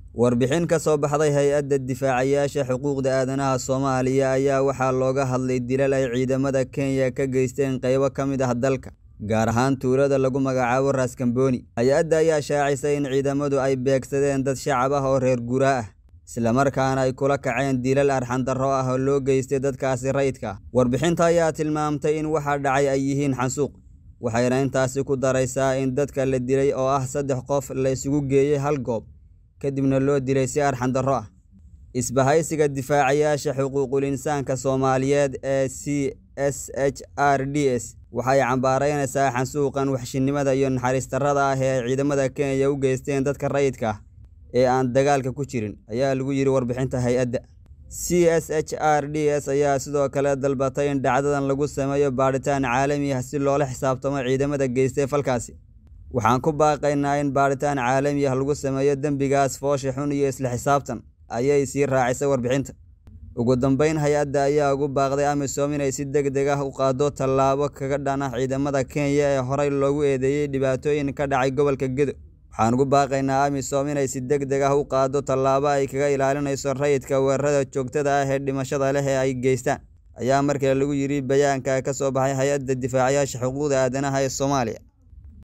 Warbixin ka soo baxday Hay'adda Difaacayaasha Xuquuqda Aadanaha Soomaaliya ayaa waxaa looga hadlay dilal ay ciidamada Kenya ka geysteen qaybo ka mid ah dalka, gaar ahaan tuulada lagu magacaabo Ras Kamboni. Hay'adda ayaa shaacisay in ciidamadu ay beegsadeen dad shacab ah oo reer guuraa ah, isla markaana ay kula kaceen dilal arxan darro ah oo loo geystay dadkaasi rayidka ah. Warbixinta ayaa tilmaamtay in waxa dhacay ay yihiin xasuuq, waxayna intaasi ku daraysaa in dadka la dilay oo ah saddex qof la isugu geeyay hal goob, kadibna loo dilay si arxan darro ah. Isbahaysiga Difaacayaasha Xuquuqul Insaanka Soomaaliyeed ee CSHRDS waxay cambaaraynaysaa xasuuqan wahshinimada iyo naxariis darrada ah ee ay ciidamada Kenya u geysteen dadka rayidka ah ee aan dagaalka ku jirin, ayaa lagu yiri warbixinta hay'adda. CSHRDS ayaa sidoo kale dalbatay in dhacdadan lagu sameeyo baadhitaan caalami ah si loola xisaabtamo ciidamada geystay falkaasi. Waxaan ku baaqaynaa in baadhitaan caalami ah lagu sameeyo dembigaas foosha xun iyo isla xisaabtan, ayay sii raacisay warbixinta. Ugu dambeyn, hay'adda ayaa ugu baaqday AMISOM inay si degdeg ah u qaaddo tallaabo kaga dhan ah ciidamada Kenya ee horey loogu eedeeyay dhibaatooyin ka dhacay gobolka Gedo. Waxaan ugu baaqaynaa AMISOM inay si degdeg ah u qaaddo tallaabo ay kaga ilaalinayso rayidka weerarada joogtada ah ee dhimashada leh ee ay geystaan, ayaa mar kale lagu yiri bayaanka ka soo baxay Hay'adda Difaacayaasha Xuquuqda Aadanaha ee Soomaaliya.